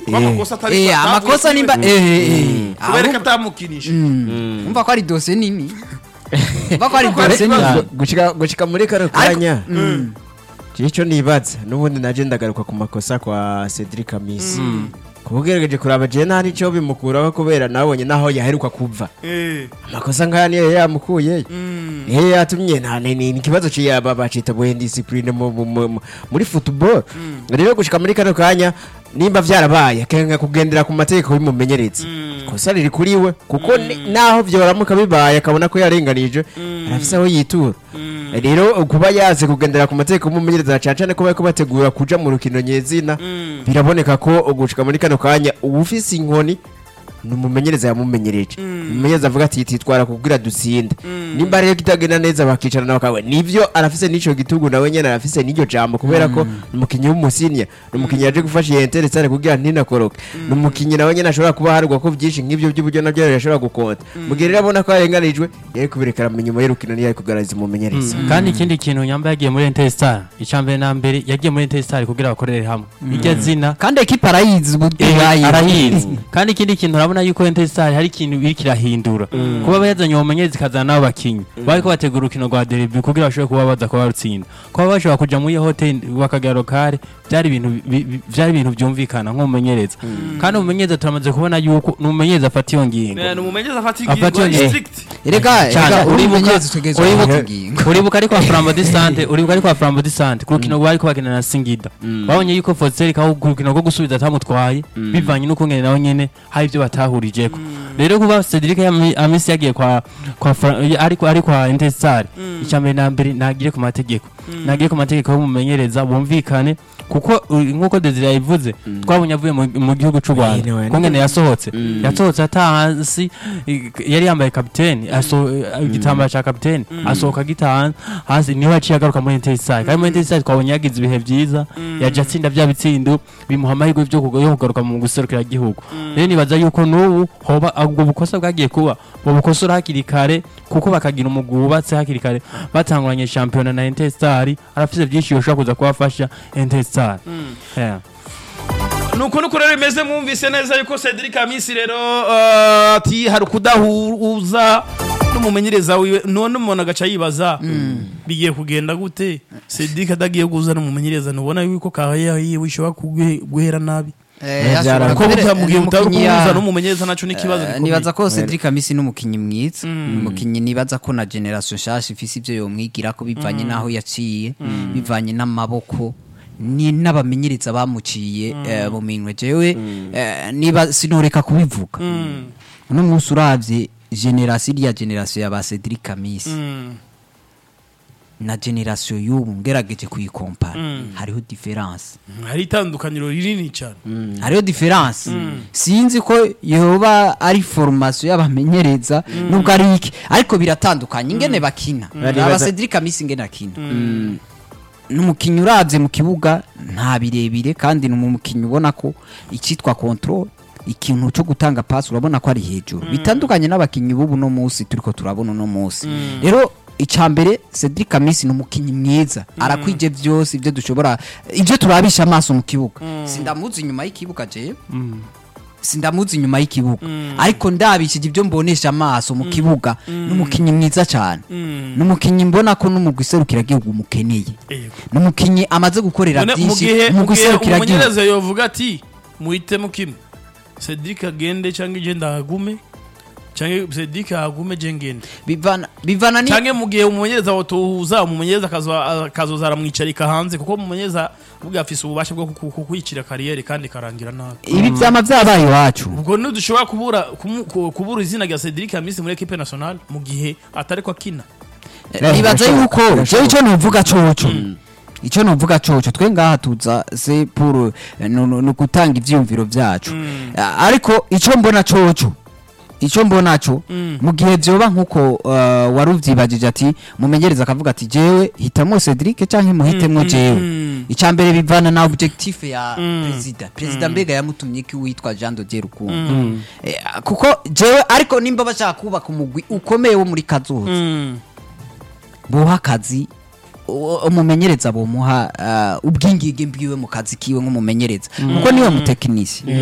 kuba amakosa atari Eh, atavuye amakosa kuri nimba we. eh eh, eh. kubera ko ahubwo- atamukinisha umva ko ari dosiye nini umva ko ari Umva ko ari dosiye ikibazo. nini gushika gushika muri kano Ariko- kanya Mm. icyo nibaza n'ubundi naje ndagaruka ku makosa kwa Cedric Amisi kubugerageje kuraba je nta nicyo bimukuraho kubera nabonye naho yaheruka kuva Eh, amakosa nkaya niyo yamukuye mm. eh yatumye nta ni ni ikibazo cy'aba bacita boye discipline mu- mu- mu- muri football rero gushika muri kano kanya nimba vyarabaye akenga kugendera ku mategeko y'umumenyereza kosa riri kuri we kuko ni- naho vyoramuka bibaye akabona ko yarenganije arafise aho yitura rero kuba yaze kugendera ku mategeko y'umumenyereza cyane cyane kuba ko bategura kuja mu rukino nyezina biraboneka ko gushika muri kano kanya uba ufise inkoni ni umumenyereza yamumenyereje umumenyereza avuga ati titwara kubwira dutsinde nimba rero kitagenda neza bakicarana bakawe nivyo arafise n'ico gitugu nawe nyene arafise n'iryo jambo kubera ko ni umukinyi w'umusinya ni umukinyi yaje gufasha iyi interesare kugira ntinakoroke ni umukinyi nawe nyene ashobora kuba harugwa ko vyinshi nk'ivyo by'uburyo navyo yashobora gukonta mu gihe rero abona ko yarenganijwe yari kubireka aramenya nyuma y'urukino niyo yari kugaragaza umumenyereza kandi ikindi kintu nyamba yagiye muri Interstar icambere na mbere yagiye muri Interstar kugira bakorere hamwe iryo zina kandi ekipa arayizi ubu Eh, ibaye. arayizi kandi ikindi kintu urabona yuko Interstar hari ikintu iri kirahindura kuba yazanye uwo mumenyereza ikazana n'abo bakinyi bariko bategura urukino rwa derby kugira bashobore kuba baza kuba barutsinda kuba bashobora kuja muri iyo hotel bakagera lokale byari ibintu bi- bi- byari ibintu byumvikana nk'umumenyereza kandi umumenyereza turamaze kubona yuko ni umumenyereza afata iyo ngingo Eh, ni umumenyereza afata Afata ingingo iyo- strict erega Cyane, erega uri uribuka- umumenyereza utegerezwa uribuka- gufata ingingo uribuka ariko kwa Flambeau de Sante uribuka ariko kwa Flambeau de Sante ku rukino rwari kubakina na Singida babonye yuko Foster kaho ku rukino rwo gusubiza atamutwaye bivanye n'uko ngene nawe nyene hari ibyo batahurijeko rero kuba Cedric Yami- Amisi yagiye kwa kwa Fra- ariko ari kwa Intestar icyambere na mbere nagire ku mategeko nagire ku mategeko y'umumenyereza bumvikane kuko uh, nk'uko Desire yabivuze twabonye avuye mu- mu gihugu cy'u Rwanda Anyway, ko ngene yasohotse yasohotse ata hasi i- yari yambaye kapiteni aso igitambaro cya kapiteni asohoka gitaha hasi niho yaciye agaruka muri Interstar kandi muri Interstar twabonye yagize ibihe byiza yaje atsinda bya bitsindo bimuha amahirwe byo kuga- yo kugaruka mu guserukira igihugu rero nibaza yuko n'ubu hoba ubwo bukosa bwagiye kuba bubukosora hakiri kare kuko bakagira umugwi wubatse hakiri kare batanguranye shampiyona na Interstar arafise byinshi yoshobora kuza kubafasha Interstar Yeah. nuko nuko rero bimeze mwumvise neza yuko Cedric Amisi rero eh, ati hari kudahuza n'umumenyereza wiwe none umuntu agaca yibaza bigiye kugenda gute Cedric adagiye guza n'umumenyereza ntubona yuko kaya yiwe ishobora kuguhe- guhera nabi Eh, byara- ashobora kuko kubera- burya mu gihe ni utari umukinyi ya- kubuza n'umumenyereza naco ni ikibazo Eh, gikomeye nibaza ko Cedric Amisi n'umukinyi mwiza umukinyi nibaza ko na generation shasha ifise ivyo yomwigira ko bivanye naho yaciye bivanye n'amaboko ni n'abamenyereza bamuciye eh, mu minwe jewe eh, niba sinoreka kubivuga uno munsi uravye generation iriya generation ya ba Cedric Amisi Mm. na generation y'ubu ngerageje kuyikompara hariho difference hari itandukaniro rinini cyane hariho diferanse sinzi ko yoba ari formation y'abamenyereza nubwo ari iki ariko biratandukanye ingene bakina Baribaza- aba Cedric Amisi ingene akina n'umukinnyi uravye mu kibuga nta birebire kandi ni umukinnyi ubona ko icyitwa control ikintu cyo gutanga pass urabona ko ari hejuru bitandukanye n'abakinnyi b'ubu no munsi turiko turabona uno munsi rero icambere Cedric Amisi ni umukinnyi mwiza arakwije vyose ivyo dushobora ivyo turabisha amaso mu kibuga sindamuzi inyuma y'ikibuga jewe sindamuzi inyuma y'ikibuga ariko ndabishije ibyo mbonesha amaso mu kibuga n'umukinnyi mwiza cyane n'umukinnyi mbona ko n'umugwi serukiragihugu umukeneye Yego. n'umukinnyi amaze gukorera None mu byinshi gihe mu umugwi gihe serukiragihugu umumenyereza yovuga ati muhitemo kimwe Cedric agende cyangwa ije ndahagume cyangwa Cedric ahagume je ngende bivana bivana ni cyangwa mu gihe umumenyereza watuhuza umumenyereza akazo- akazoza aramwicarika hanze kuko umumenyereza ubwo afise ububasha bwo kuku- kukwicira kariyeri kandi karangira nabi ibi byama byabaye iwacu ubwo ntidushobora kubura kumu- ku- kubura izina rya Cedric Amisi muri equipe nationale mu gihe atari ko akina nibaza yuko jewe icyo nuvuga coco icyo nuvuga coco twe ngaha tuza se pour eh, nu- nu- nu gutanga ivyiyumviro vyacu Ah, ariko icyo mbona coco icyo mbona cyo mu gihe vyoba nkuko uh, wari uvyibagije ati mumenyereza akavuga ati jewe hitamo Cedric canke muhitemwo jewe icya mbere bivana na objectif ya perezida perezida mbega yamutumye iki witwa Jean de Dieu Rukundo Eh, kuko jewe ariko nimba bashaka kubaka umugwi ukomeye wo muri kazoza buha akazi u- umumenyereza bomuha uh, ubwingige bwiwe mu kazi kiwe nk'umumenyereza kuko niwe mutekinisi